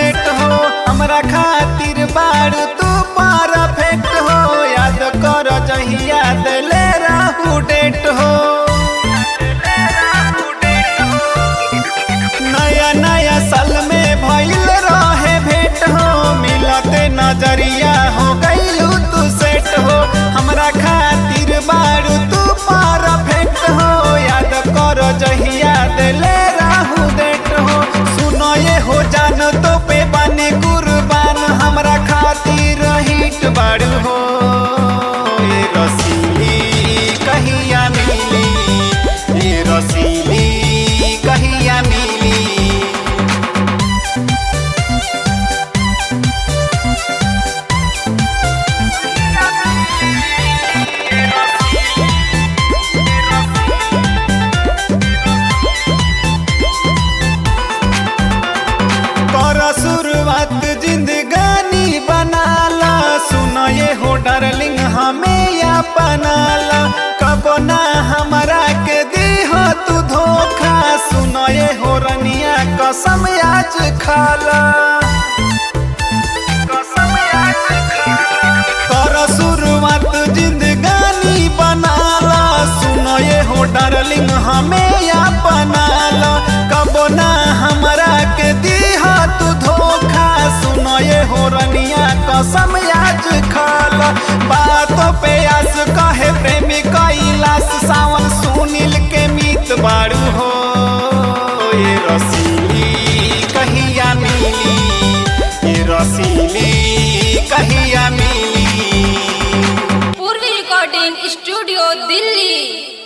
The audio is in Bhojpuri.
सेट हो हमरा खातिर बारू तू परफेक्ट हो याद कर जहिया दिले रहू डेट हो नया नया साल में भइल रहे भेंट हो मिलते नजरिया हो गइलू तू सेट हो हमरा खातिर बारू तू परफेक्ट हो याद कर जहिया दिले रहू डेट हो सुनो ये हो जान तो पे बने कुर्बान हमरा खातिर हिट बारू हो ये रसीली कहिया मिली ये रसीली कहिया मिली कर शुरुआत जिंदगानी बनाला सुन ये हो डार्लिंग हमें अपनाला कब ना हमरा के दी हो तू धोखा सुन ये हो रनिया कसम आज खाला कर शुरुआत जिंदगानी बनाला सुन ये हो डार्लिंग हमें अपनाला कब ना हमरा के दी हो तू धोखा सुन ये हो रनिया कसम आज खाला बातों पे आस कहे प्रेमी कैलाश सावन सुनील के मीत बारू हो ये रसीली कहिया मिली ये रसीली कहिया मिली पूर्वी रिकॉर्डिंग स्टूडियो दिल्ली